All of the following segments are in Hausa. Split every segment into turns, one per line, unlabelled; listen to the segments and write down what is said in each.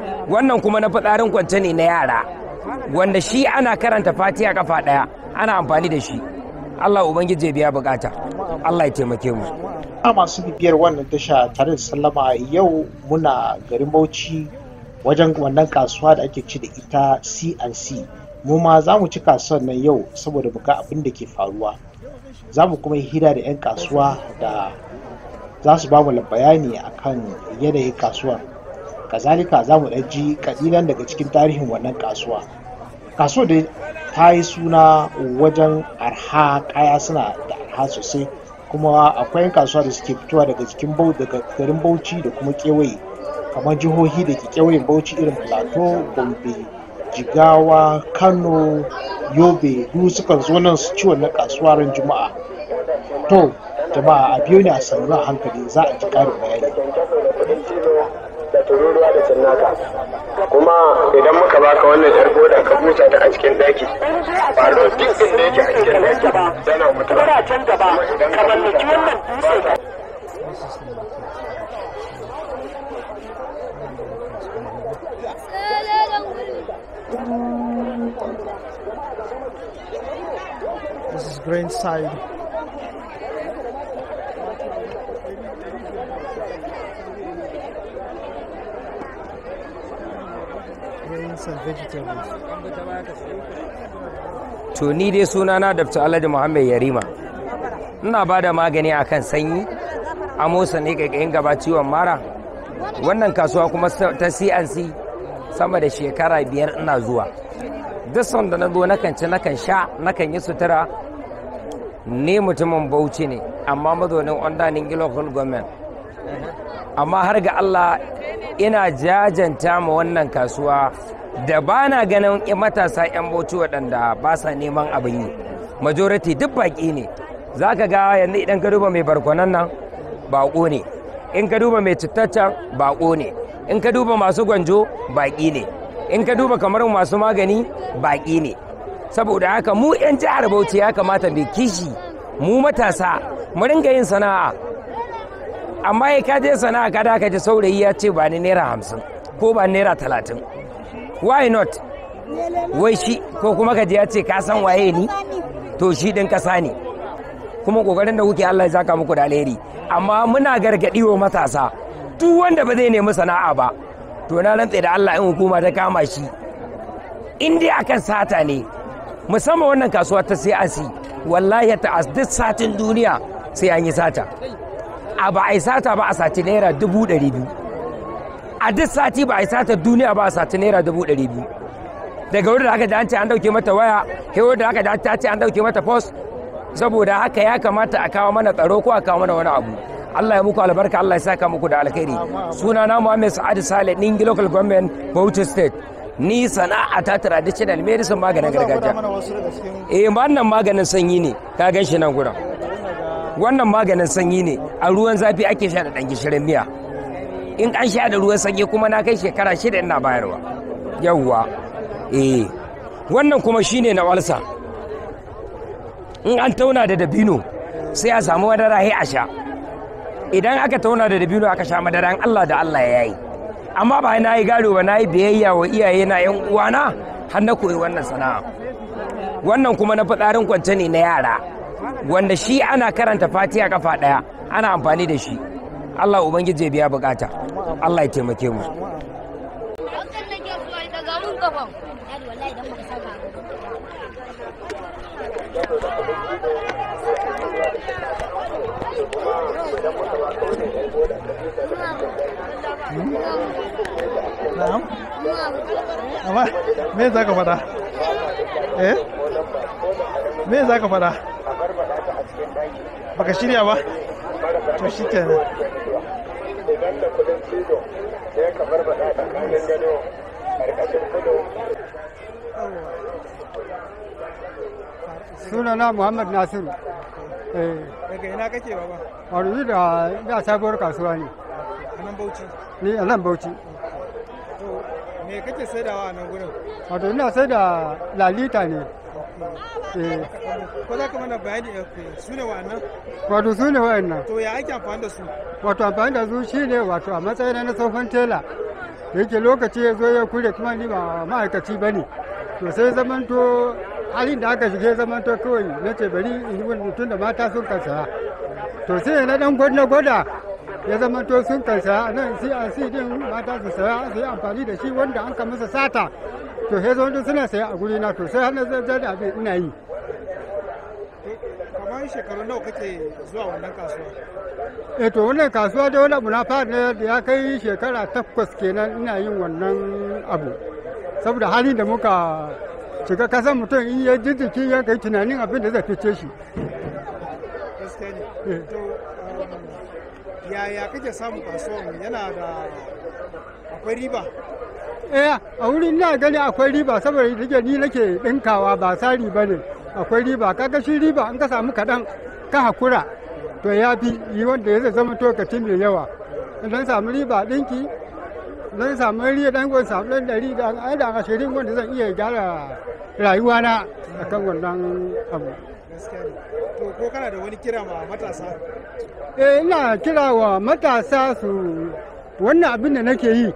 wannan kuma na fitsarin kwance ne na yara wanda shi ana karanta fatiha kafa ɗaya ana amfani da shi Allah ubangiji ya biya bukata Allah ya taimake mu
a masu bibiyar wannan tasha tare da sallama yau muna garin Bauchi wajen wannan kasuwa da ake ci da ita C&C mu ma za mu ci kasuwar nan yau saboda mu ga abin da ke faruwa za mu kuma yi hira da 'yan kasuwa da za su ba mu bayani akan yanayin kasuwar kazalika za mu ji kalilan daga cikin tarihin wannan kasuwa kasuwar da ta yi suna wajen arha kaya suna da arha sosai kuma akwai 'yan kasuwa da suke fitowa daga cikin daga garin bauchi da kuma kewaye kamar jihohi da ke kewayen bauchi irin plateau gombe jigawa kano yobe duk sukan zo nan su ci wannan kasuwa ran juma'a to jama'a a biyo ne a sannu a hankali za a ji karin bayani
da tururuwa da cinnaka kuma idan muka baka wannan tarko da ka busa ta a cikin daki ba duk inda yake a cikin daki yana mutuwa
Kana can gaba ka mallaki wannan dutse
This is grain side. Grains and vegetables.
to ni dai sunana Dr. Alhaji Muhammad Yarima ina ba da magani akan sanyi amosa ne kaikayin gaba ciwon mara wannan kasuwa kuma ta CNC sama da shekara biyar ina zuwa duk sanda na zo nakan ci nakan sha nakan yi sutura ni mutumin bauchi ne amma mazaunin ondanin local government amma har ga Allah ina jajanta ma wannan kasuwa da ba na ganin matasa 'yan bauchi waɗanda ba sa neman abin yi majority duk baƙi ne za ka ga yanzu idan ka duba mai barkwanan nan baƙo ne in ka duba mai cittaccen baƙo ne in ka duba masu gwanjo baƙi ne in ka duba kamar masu magani baƙi ne saboda haka mu 'yan jihar bauchi ya kamata mai kishi mu matasa mu ringa yin sana'a amma ya kaje sana'a kada ka ji saurayi ya ce ba ni naira hamsin ko ba naira talatin why not wai shi ko kuma ka ya ce ka san waye ni to shi ɗin ƙasa ne kuma ƙoƙarin da kuke Allah ya zaka muku da alheri amma muna gargaɗi wa matasa duk wanda ba zai nemi sana'a ba to na rantse da Allah in hukuma ta kama shi in dai akan sata ne musamman wannan kasuwa ta sai asi wallahi ta duk satin duniya sai an yi sata a ba a yi sata ba a sati naira dubu ɗari biyu a duk sati ba a yi sata duniya ba a sati naira dubu ɗari biyu daga wurin da aka da an ce an ɗauke mata waya kai wurin da aka da ta ce an ɗauke mata post saboda haka ya kamata a kawo mana tsaro ko a kawo mana wani abu Allah ya muku albarka Allah ya saka muku da alkhairi suna na Muhammad Sa'ad Sale Ningi Local Government Bauchi State ni sana'a ta traditional medicine maganin gargajiya eh wannan maganin sanyi ne ka gan shi nan gurin wannan maganin sanyi ne a ruwan zafi ake sha da ɗan gishirin miya in an sha da ruwan sanyi kuma na kai shekara shida ina bayarwa yawwa eh wannan kuma shine na walsa in an tauna da dabino sai a samu madara sai a sha idan aka tauna da dabino aka sha madara Allah da Allah ya yi amma ba na yi gado ba na yi biyayya wa iyaye na yan uwana har na koyi wannan sana'a wannan kuma na fitsarin kwance ne na yara wanda shi ana karanta fatiha kafa daya ana amfani da shi Allah ubangiji ya biya bukata Allah ya taimake mu
Na'am. Amma me za ka faɗa? Eh? Me za ka faɗa? Baka shirya ba? To shi kenan.
idan da kudin cizo sai ka barbada tsakanin gado karkashin kudu
sunana muhammad nasiru eh
Daga ina kake baba?
wato da da sabuwar kasuwa ne
A nan Bauchi.
ni a nan bauchi
To me kake saidawa a nan gurin?
wato ina sai da lalita ne eh
Ko za ka mana bayani su ne wa'annan?
wato su ne wayannan
To ya ake amfani da su?
wato amfani da su shi ne wato a matsayin na tsohon tela da yake lokaci ya zo ya kure kuma ni ba ma'aikaci ba ne to sai zamanto halin da aka shige zamanto kawai na ce bari in yi wani mutum da mata sun kan saya to sai na dan gwada gwada ya zamanto sun kan saya nan sai a si din mata su saya su yi amfani da shi wanda an ka masa sata to sai zamanto suna saya a guri na to sai har na zai da abin ina yi
kamar shekaru nawa kake zuwa wannan kasuwa
eh to wannan kasuwa da wani abu na fara ne da ya kai shekara takwas kenan ina yin wannan abu saboda halin da muka shiga kasan mutum in ya ji jiki ya kai tunanin abin da zai fice shi
gaskiya
Eh.
ne to um, yaya kake samun kasuwan yana da akwai riba
eh a wurin ina gani akwai riba saboda rike ni nake dinkawa ba sari ba ne akwai riba kaga shi riba in ka samu kaɗan ka hakura to ya fi yi wanda ya zai zama tokacin mai yawa idan samu riba ɗinki idan samu riba ɗan gwan samu ɗan ɗari da an da ashirin wanda zan iya gyara rayuwana akan wannan abu
gaskiya ne to ko kana da wani kira ma matasa
eh ina kira wa matasa su wannan abin da nake yi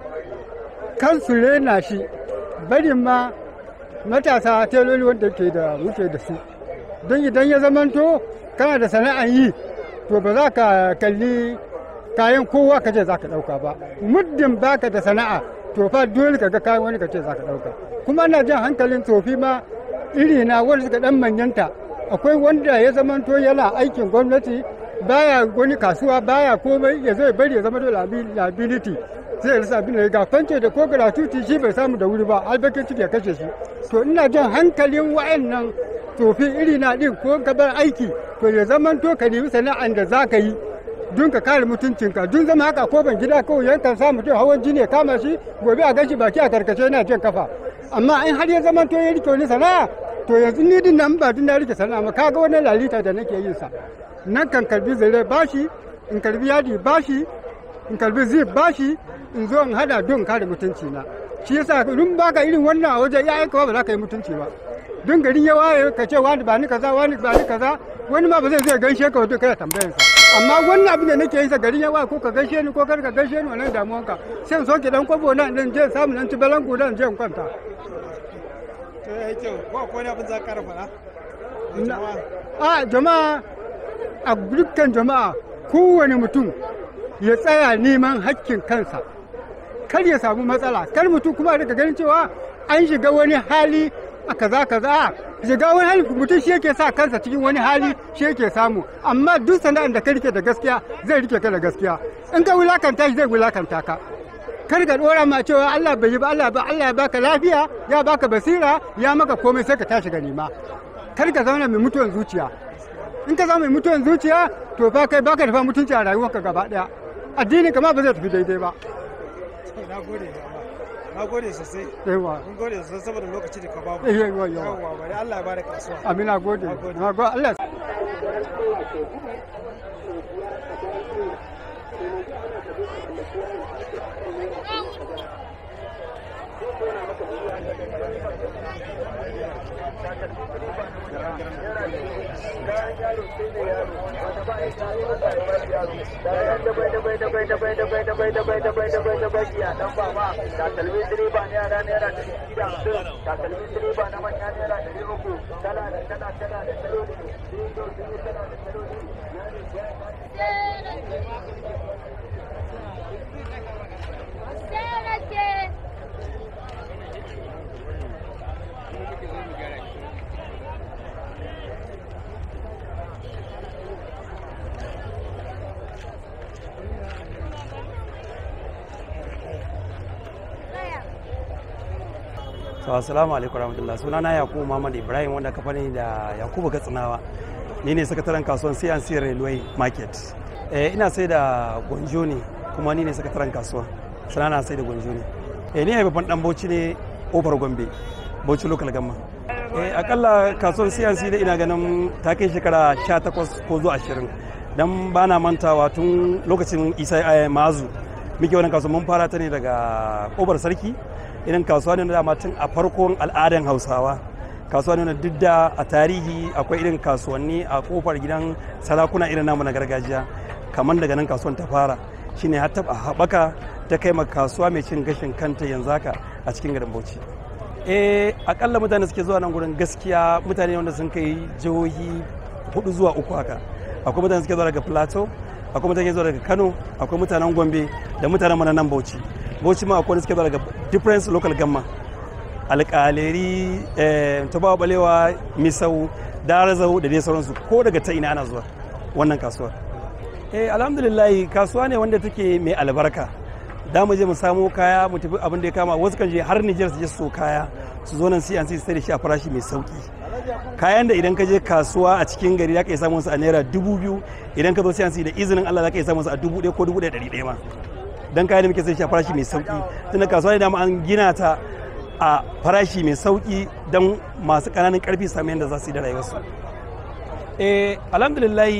kan su rena shi barin ma matasa teloli wanda ke da muke da su don idan ya zamanto kana da sana'an yi to ba za ka kalli kayan kowa ka ce za ka ɗauka ba muddin baka da sana'a to fa dole ka ga kayan wani ka ce za ka ɗauka kuma ana jan hankalin tsofi ma iri na wanda suka ɗan manyanta akwai wanda ya zamanto yana aikin gwamnati baya wani kasuwa baya komai ya zai bari ya zama da liability zai rasa abin da ya ga fance da ko gratuity shi bai samu da wuri ba albakin ciki ya kashe shi to ina jan hankalin wa'annan tsofi iri na din ko gabar aiki to ya zaman to ka nemi sana'an da za ka yi don ka kare mutuncinka dun zama haka ko ban gida kawai yankan sa mutum hawan jini ya kama shi gobe a gashi baki a karkace yana jan kafa amma in har ya zaman to ya rike wani sana'a to yanzu ni din nan ba din na rike sana'a ma kaga wannan lalita da nake yin sa nan kan karbi zare bashi in karbi yadi bashi in karbi zip bashi in zo in hada don kare mutunci na shi yasa dun baka irin wannan a waje ya aika ba za ka yi mutunci ba don garin ya waye ka ce wani ba ni kaza wani ba ni kaza wani ma ba zai zai gaishe ka wato kai tambayan sa amma wannan abin da nake yi sa garin ya waye ko ka gaishe ni ko kar ka gaishe ni wannan damuwan ka sai in soke dan kwabo na dan je samu nan tibalan ku dan je in kwanta
to yayi kyau ko akwai wani abin za ka kara faɗa Da
Na-
jama'a?
a jama'a a dukkan jama'a kowane mutum ya tsaya neman hakkin kansa kar ya samu matsala kar mutum kuma daga ganin cewa an shiga wani hali a kaza kaza shiga wani hali mutum shi yake sa kansa cikin wani hali shi yake samu amma duk sana'ar da ka rike da gaskiya zai rike ka da gaskiya in ka wulakanta shi zai wulakanta ka kar ka dora ma cewa Allah bai yi ba Allah ba Allah ya baka lafiya ya baka basira ya maka komai sai ka tashi ga nema kar ka zauna mai mutuwan zuciya in ka zama mai mutuwan zuciya to fa kai baka da fa mutunci a rayuwarka gaba daya addinin ka ma ba zai tafi daidai ba
na gode jama'a. na gode sosai
yawa
mun gode sosai saboda lokaci da ka bamu
Eh, yawa, yawa.
yawwa bari Allah ya bada kasuwa
amina gode
Na gode.
na gode Allah
takalmin direba ne yara naira ɗari biyu da hamsin takalmin direba na manya naira ɗari uku tana da tana tana da taloli tana da taloli
to assalamu alaikum warahmatullah suna na yakubu muhammad ibrahim wanda ka fani da yakubu gatsinawa ni ne sakataren kasuwan cnc railway market eh, ina sai da gwanjo ne kuma ni ne sakataren kasuwa sana na sai da gwanjo ne eh, ni haifafan dan bauchi ne kofar gombe bauchi local gamma eh, akalla kasuwan cnc da ina ganin ta kai shekara 18 ko zuwa 20 dan ba na mantawa tun lokacin isa eh, mazu muke wannan kasuwa mun fara ta ne daga kofar sarki irin kasuwa ne na dama tun a farkon al'adan hausawa kasuwa ne na duk da a tarihi akwai irin kasuwanni a kofar gidan sarakuna irin namu na gargajiya kamar daga nan kasuwan ta fara shine har taɓa haɓaka ta kai ma kasuwa mai cin gashin kanta yanzu haka a cikin garin bauchi eh akalla mutane suke zuwa nan gurin gaskiya mutane wanda sun kai jihohi hudu zuwa uku haka akwai mutane suke zuwa daga plateau akwai mutane zuwa daga kano akwai mutanen gombe da mutanen mana nan bauchi bauchi ma akwai wanda suke zuwa daga different local gamma alƙaleri tabawa balewa misau darazau da dai sauransu ko daga ta ina ana zuwa wannan kasuwar eh alhamdulillah kasuwa ne wanda take mai albarka da mu je mu samo kaya mu tafi abin da ya kama wasu kan je har Niger su je su so kaya su zo nan CNC su da shi a farashi mai sauki kayan da idan ka je kasuwa a cikin gari za ka iya samun su a naira dubu biyu idan ka zo CNC da izinin Allah za ka iya samun su a dubu ɗaya ko dubu ɗaya ɗari ɗaya ma dan kayan da muke sai shi a farashi mai sauki tunda kasuwa ne da an gina ta a farashi mai sauki don masu ƙananan ƙarfi su samu yadda za su yi da rayuwarsu eh alhamdulillah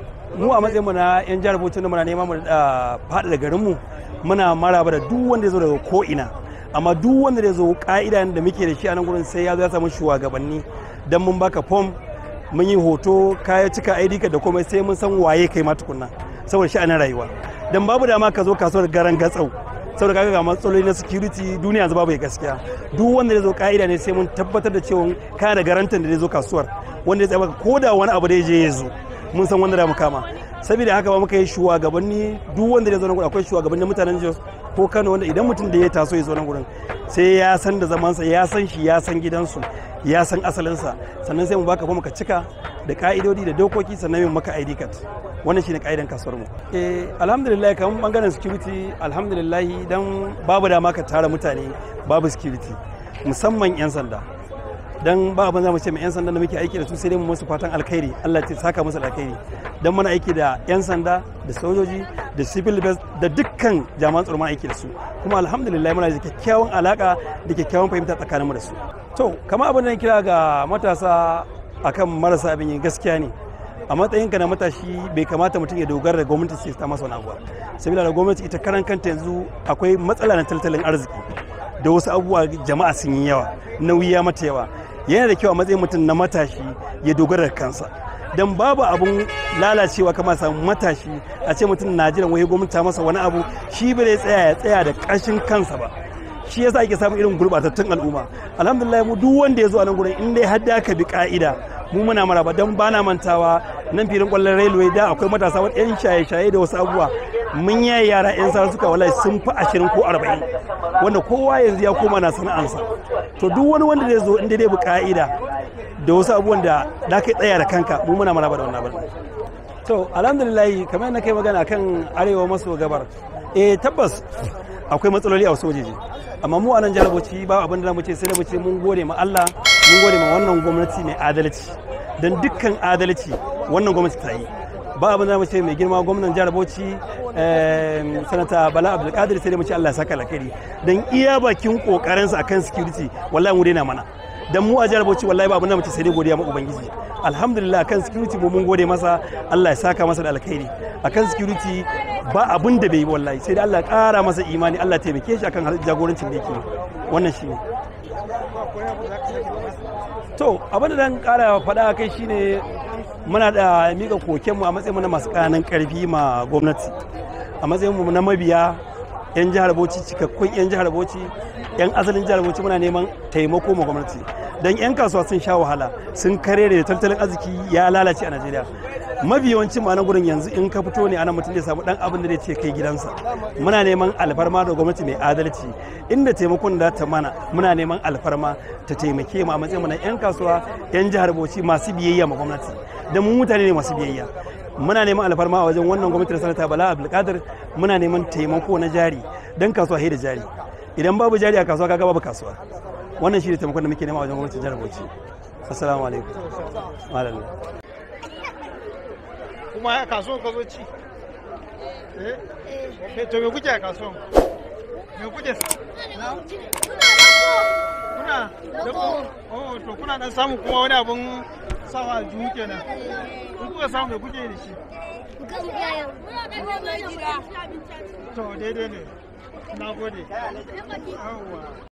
mu a matsayin mu na yan jihar Bauchi muna neman mu faɗa da garin mu muna maraba da duk wanda ya zo daga ko ina amma duk wanda ya zo ka'ida da muke da shi a nan gurin sai ya zo ya samu shugabanni dan mun baka form mun yi hoto kaya cika ID da komai sai mun san waye kai ma tukunna saboda sha'anin rayuwa dan babu dama ka zo kasuwar garan gatsau saboda kaga ga matsaloli na security duniya yanzu babu gaskiya duk wanda ya zo ka'ida ne sai mun tabbatar da cewa kana da garantin da zai zo kasuwar wanda ya tsaya maka ko da wani abu da ya je ya zo mun san wanda da mu kama saboda haka ba muka yi shugabanni duk wanda ya zo nan gurin akwai shugabannin mutanen Jos ko Kano wanda idan mutum da ya taso ya zo nan gurin sai ya san da zamansa ya san shi ya san gidansu ya san asalinsa sannan sai mu baka ba muka cika da ka'idodi da dokoki sannan mu maka ID card wannan shine ka'idan kasuwar mu eh alhamdulillah kamar bangaren security alhamdulillah dan babu dama ka tara mutane babu security musamman yan sanda dan ba abin za mu ce mai yan sanda da muke aiki da su sai dai mu musu fatan alkhairi Allah ya saka musu alkhairi dan muna aiki da yan sanda da sojoji da civil defense da dukkan jami'an tsaro aiki da su kuma alhamdulillah muna da kyakkyawan alaka da kyakkyawan fahimta tsakanin mu da su to kamar abin da kira ga matasa akan marasa abin yin gaskiya ne a matsayinka na matashi bai kamata mutum ya dogara da gwamnati ce ta masa wani abu saboda da gwamnati ita karan kanta yanzu akwai matsala na tattalin arziki da wasu abubuwa jama'a sun yi yawa nauyi ya mata yawa yana da kyau a matsayin mutum na matashi ya dogara da kansa don babu abun lalacewa kama samu matashi a ce mutum na jiran wai gwamnati ta masa wani abu shi bai tsaya ya tsaya da ƙashin kansa ba shi yasa ake samun irin gurbatattun al'umma alhamdulillah mu duk wanda ya zo a nan gurin in dai har da ka bi ka'ida mu muna maraba don bana mantawa nan filin kwallon railway da akwai matasa wani yan shaye-shaye da wasu abubuwa mun yayi yara yan sa suka wallahi sun fi ashirin ko arba'in wanda kowa yanzu ya koma na sana'ansa to duk wani wanda zai zo inda dai bi ka'ida da wasu abubuwan da da kai tsaya da kanka mu muna maraba da wannan abin to alhamdulillah kamar yadda kai magana kan arewa maso gabar eh tabbas akwai matsaloli a wasu wajeje amma mu a nan jihar Bauchi ba abin da mu ce sai da mu ce mun gode ma Allah mun gode ma wannan gwamnati mai adalci don dukkan adalci wannan gwamnati ta yi ba abin da mu ce mai girma gwamnan jihar Bauchi sanata Bala Abdulkadir sai da mu ce Allah ya saka alkhairi don iya bakin kokarinsa akan security wallahi mu daina mana dan mu a jihar Bauchi wallahi ba abin da mu ce sai dai godiya ma ubangiji alhamdulillah akan security mu mun gode masa Allah ya saka masa da alkhairi akan security ba abin da bai yi wallahi sai dai Allah ya kara masa imani Allah ya taimake shi akan jagorancin da yake wannan shine to abin da dan kara faɗa kai shine muna da mika kokenmu a matsayin mu na masu ƙananan ƙarfi ma gwamnati a matsayin mu na mabiya yan jihar Bauchi cikakkun yan jihar Bauchi yan asalin jihar Bauchi muna neman taimako ma gwamnati dan yan kasuwa sun sha wahala sun kare da tattalin arziki ya lalace a Najeriya mafi yawancin ma gurin yanzu in ka fito ne ana mutum zai samu dan abin da zai ce kai gidansa muna neman alfarma da gwamnati mai adalci inda taimakon da ta mana muna neman alfarma ta taimake mu a matsayin mu na yan kasuwa yan jihar Bauchi masu biyayya ma gwamnati da mu mutane ne masu biyayya muna neman alfarma a wajen wannan gwamnati da sanata Bala Abdulkadir muna neman taimako na jari dan kasuwa da jari idan babu jari a kasuwa kaga babu kasuwa wannan shi ne taimakon da muke nema a wajen gwamnatin jihar Bauchi assalamu alaikum malam
kuma ya kasuwan ka zo ci eh eh to me kuke a kasuwan me kuke kuna da ko oh to kuna dan samu kuma wani abun sawa aljihu kenan in kuka samu me kuke da shi to daidai ne na gode yawwa